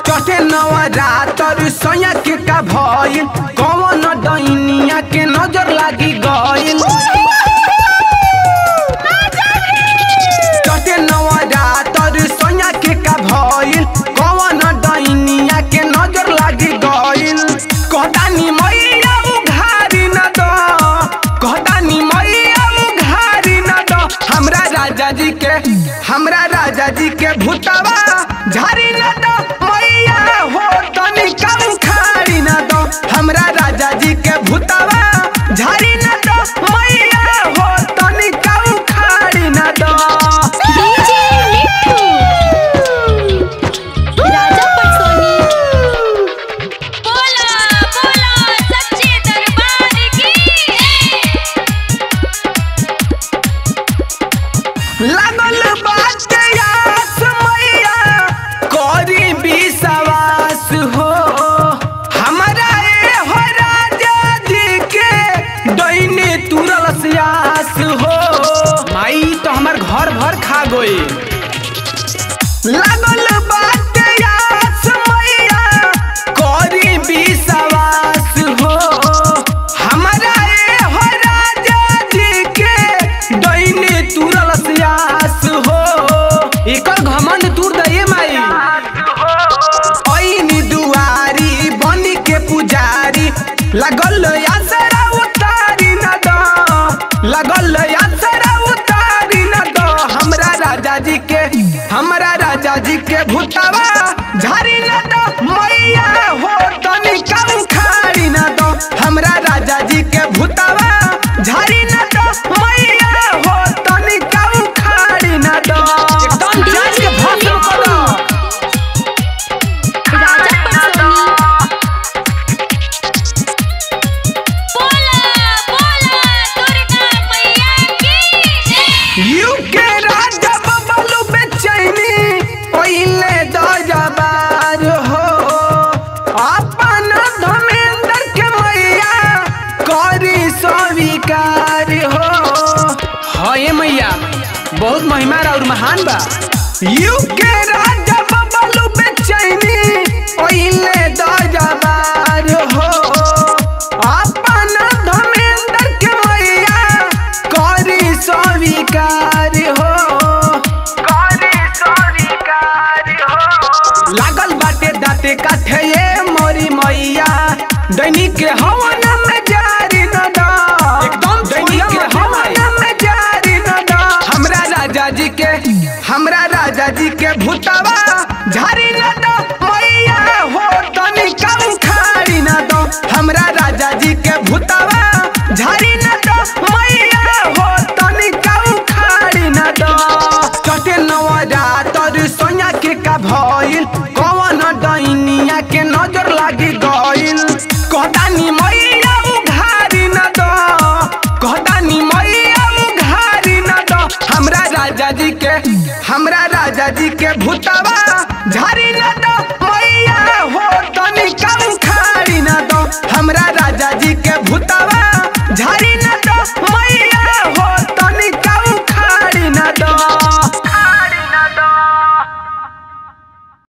चटे नवरातर सैया के का भइल कौन डैनिया के नजर लागी गइल चटे नवरातर सैया के का भइल कौन डैनिया के नजर लागी गइल कहतानी मैया उघारी न दो कहतानी मैया उघारी न दो हमरा राजा जी के हमरा राजा जी के भूतवा झारी न दो मैया हो तनी कम खारी न दो हमरा राजा जी के भूतवा झारी न दो मैया हो तनी कम खारी न दो डीजे मिट्ठू राजा पटसोनी बोला बोला सच्चे दरबार की लागल बात आस मैया करी विश्वास हो हमरा ए हो राजा जी के दैने तुरल सियास हो माई तो हमर घर भर खा गई लागल बात आस मैया करी विश्वास हो हमरा ए हो राजा जी के दैने तुरल सियास हो एकर घमंड तूर दे माई ऐनी दुआरी बनी के पुजारी लगल आसरा उतारी न दो लगल आसरा उतारी न दो हमरा राजा जी के हमरा राजा जी के भूतवा झारी न दो मैया हो तनी कम खारी न दो हमरा राजा जी के भूतवा झारी न दो मैया हो तनी कम खारी न दो एकदम जांच के भस्म कर दो राजा पटसोनी बोला बोला दुर्गा मैया की यू के राजा बबलू बेचैनी पहिले दजबार हो अपन धर्मेंद्र के मैया करी स्वीकार हो हे मैया बहुत महिमा और महान बा यू के राजा बबलू बेचैनी पहिले दजबार हो अपन धर्मेंद्र के मैया करी स्वीकार हो करी स्वीकार हो लागल बाटे दाते काठे ये मोरी मैया दैनिक के हवन में जारी न दो एकदम दैनिक के हवन में जारी न दो हमरा राजा जी के हमरा राजा जी के भूतवा झारी न दो मैया हो तनी कम खारी न दो हमरा राजा जी के भूतवा झारी न दो मैया हो तनी कम खारी न दो चटे नवरातर सोया के का भइल कौन डैनिया के नजर लागी गइल कहतानी मैया उघारी न दो कहतानी मैया उघारी न दो हमरा राजा जी के हमरा राजा जी के भूतवा झारी न